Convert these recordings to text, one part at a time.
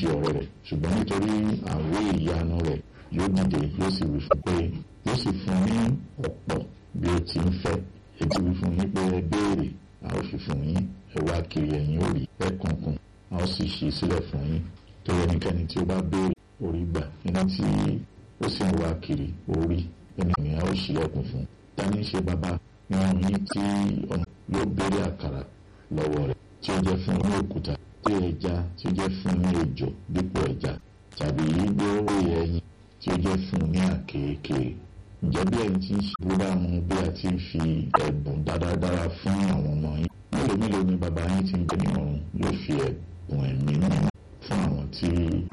ṣe ọ̀rẹ́ rẹ̀ ṣùgbọ́n nítorí àwé ìyanu rẹ̀ yóò dìde yóò sì wí fún pé yóò sì fún ní ọ̀pọ̀ bí ó ti ń fẹ́ ètò wí fún yín pé ẹ béèrè a ó fi fún yín ẹ wá kiri ẹ̀yin ó rí ẹ kùnkùn a ó sì ṣí sílẹ̀ fún yín tó ẹnikẹ́ni tí ó bá béèrè orí gbà ẹni tí ó sì ń wá kiri orí ẹni ni a ó ṣílẹ̀kùn fún tani ṣe bàbá nínú yín tí ọmọ yóò béèrè àkàrà lọ́wọ́ rẹ̀ tí ó jẹ́ fún ní òkúta tí ẹja tí ó jẹ́ fún ní ejò dípò ẹja tàbí gbóró ẹyin tí ó jẹ́ fún ní àkekèé ǹjẹ́ bí ẹni tí ń ṣe bó bá mu bí a ti ń fi ẹ̀bùn dáradára fún àwọn ọmọ yín mélòó mélòó ni bàbá yín ti ń bẹ ní ọ̀run yóò fi ẹ̀bùn ẹ̀mí mímọ́ fún àwọn tí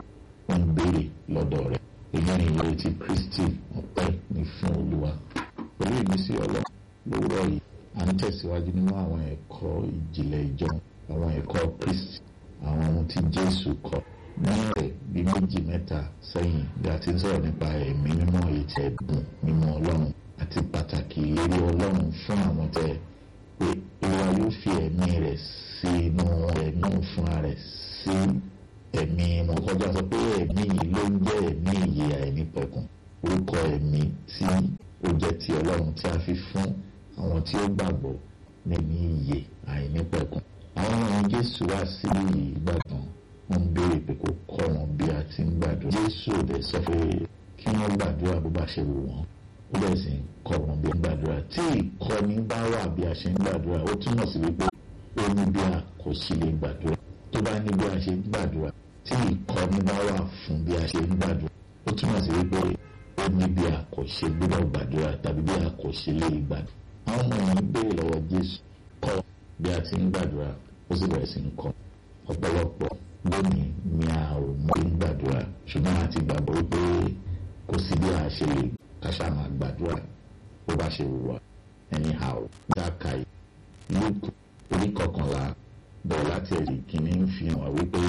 ó ń béèrè lọ́dọ̀ rẹ̀ èyí ni ìrètí Kristi ọpẹ́ ní fún Olúwa pẹ̀lú ìmísí Ọlọ́run lówùrọ̀ yìí à ń tẹ̀síwájú nínú àwọn ẹ̀kọ́ ìjìnlẹ̀ ìjọ àwọn ẹ̀kọ́ Kristi àwọn ohun tí Jésù kọ́ ní ọ̀rẹ́ bíi méjì mẹ́ta sẹ́yìn bí a ti ń sọ̀rọ̀ nípa ẹ̀mí mímọ́ ètò ẹ̀bùn mímọ́ Ọlọ́run àti pàtàkì ìlérí Ọlọ́run fún àwọn tẹ́ pé Olúwa yóò fi ẹ̀mí rẹ̀ sí inú ẹ̀mí fúnra rẹ̀ sí ẹ̀mí wọn kọjá sọ pé ẹ̀mí yìí ló ń jẹ́ ẹ̀mí ìyè àìnípẹ̀kun orúkọ ẹ̀mí tí ó jẹ́ ti Ọlọ́run tí a fi fún àwọn tí ó gbàgbọ́ nínú ìyè àìnípẹ̀kun àwọn ọmọ Jésù wá sí ìgbàgbọ́n wọ́n ń béèrè pé kó kọ́ wọn bí a ti ń gbàdúrà Jésù ò dẹ̀ sọ pé kí wọ́n gbàdúrà bó bá ṣe wù wọ́n ó bẹ̀ sì ń kọ́ wọn bí a ń gbàdúrà tí ìkọ́ni bá wà bí a ṣe ń gbàdúrà ó túmọ̀ sí wípé ó ní bí a kò sí lè gbàdúrà tó bá ní bí a ṣe ń gbàdúrà tí ìkọ́ni bá wà fún bí a ṣe ń gbàdúrà ó túmọ̀ sí wípé ó ní bí a kò ṣe gbọ́dọ̀ gbàdúrà tàbí bí a kò ṣe lè gbàdúrà àwọn ọmọ yìí béèrè lọ́wọ́ Jésù kọ́ bí a ti ń gbàdúrà ó sì bẹ̀rẹ̀ sí ń kọ́ ọ̀pọ̀lọpọ̀ lónìí ni a ò mọ bí ń gbàdúrà ṣùgbọ́n a ti gbàgbọ́ wípé kò sí bí a ṣe lè kàṣà máa gbàdúrà bó bá ṣe wù wá anyhow dákàí Luke orí kọkànlá bẹ̀rẹ̀ láti ẹ̀rí kìíní ń fi hàn wá wípé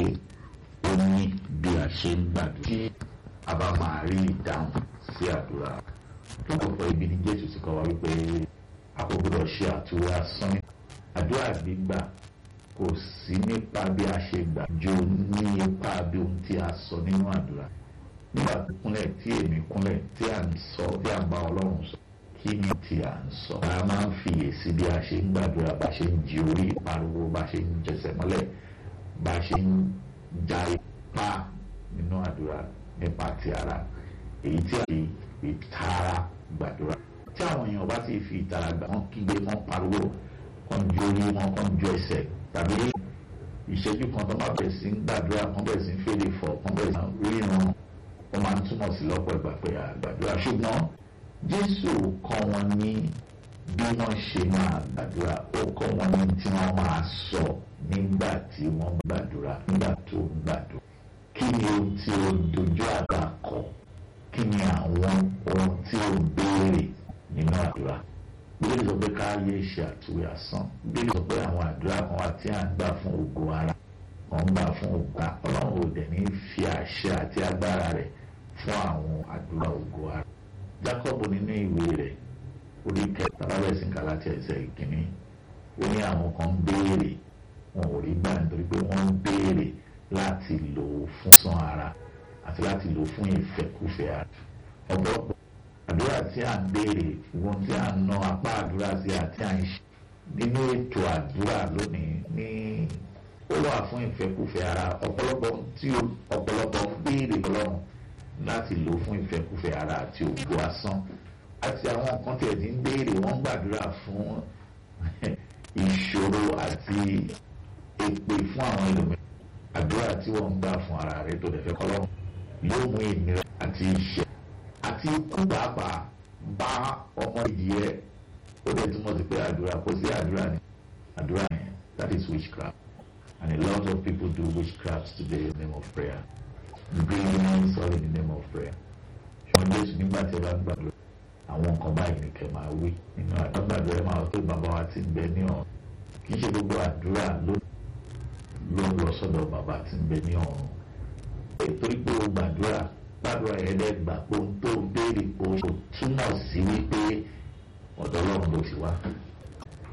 ó ní bí a ṣe ń gbàdúrà tí a bá máa rí ìdáhùn sí àdúrà lọ́pọ̀ ibi ni Jésù ti kọ́ wa wípé a kò gbọdọ̀ ṣe àtúwò asán àdúrà gbígbà kò sí nípa bí a ṣe gbà ju ní ipa bí ohun tí a sọ nínú àdúrà nígbà tó kúnlẹ̀ tí èmi kúnlẹ̀ tí à ń sọ tí à ń bá Ọlọ́run sọ kí ni tí à ń sọ. a máa ń fiyèsí bí a ṣe ń gbàdúrà bá ṣe ń jí orí ìpariwo bá ṣe ń jẹsẹ̀ mọ́lẹ̀ bá ṣe ń ja ipá nínú àdúrà nípa ti ara èyí tí a fi ìtara gbàdúrà tí àwọn èèyàn bá ti fi ìtara gbà wọ́n kígbe wọ́n pariwo wọ́n ju orí wọn wọ́n ju ẹsẹ̀ tàbí ìṣẹ́jú kan tó máa bẹ̀rẹ̀ sí ń gbàdúrà kan bẹ̀rẹ̀ sí ń fèdè fọ̀ kan bẹ̀rẹ̀ sí ń ríran wọ́n máa ń túmọ̀ sí lọ́pọ̀ ìgbà pé àgbàdúrà ṣùgbọ́n Jésù kọ́ wọn ní bí wọ́n ṣe máa gbàdúrà ó kọ́ wọn ní tí wọ́n máa sọ nígbà tí wọ́n gbàdúrà nígbà tó ń gbàdúrà kí ni ohun tí ó dojú àgbà kọ kí ni àwọn ohun tí ó béèrè nínú àdúrà bíbélì sọ pé ká yé ṣe àtúwé asán bíbélì sọ pé àwọn àdúrà kan wà tí à ń gbà fún ògo ara kan gbà fún ògo ọlọ́run ò dẹ̀ ní fi àṣẹ àti agbára rẹ̀ fún àwọn àdúrà ògo ara Jákọ́bù nínú ìwé rẹ̀ orí kẹta lábẹ́sìn kà láti ẹsẹ̀ ìkíní ó ní àwọn kan ń béèrè wọn ò rí gbà nítorí pé wọ́n ń béèrè láti lò ó fún sán ara àti láti lò ó fún ìfẹ́kúfẹ̀ẹ́ ara ọ̀pọ̀lọpọ̀ àdúrà tí à ń béèrè ìwọ̀n tí à ń ná apá àdúrà sí àti à ń ṣe nínú ètò àdúrà lónìí ní ó wà fún ìfẹ́kúfẹ̀ẹ́ ara ọ̀pọ̀lọpọ̀ tí ọ̀pọ̀lọpọ̀ ń béèrè ọlọ́run láti lò fún ìfẹ́kúfẹ̀ẹ́ ara àti ògo asán àti àwọn nǹkan tí ẹ̀ ti ń béèrè wọ́n ń gbàdúrà fún ìṣòro àti èpè fún àwọn ẹlòmíràn àdúrà tí wọ́n ń gbà fún ara rẹ̀ tó dẹ̀ fẹ́ kọ́lọ́run yóò mú ìnira àti ìṣẹ́ àti ikú pàápàá bá ọmọ ìdíyẹ ó dẹ̀ túmọ̀ sí pé àdúrà kò sí àdúrà ní àdúrà yẹn that is witchcraft and a lot of people do witchcraft today in the name of prayer brilliance all in the name of prayer ṣùgbọ́n Jésù nígbà tí ẹ bá ń gbàdúrà àwọn nǹkan báyìí ni kẹ́ máa wí nínú àgbàdo ẹ máa tó bàbá wa ti ń bẹ ní ọ̀run kì í ṣe gbogbo àdúrà ló ló ń lọ sọ́dọ̀ bàbá tí ń bẹ ní ọ̀run torí pé o gbàdúrà gbàdúrà yẹn dẹ́ gbà pé ohun tó béèrè pé o túmọ̀ sí wípé ọ̀dọ̀ Ọlọ́run ló ti wá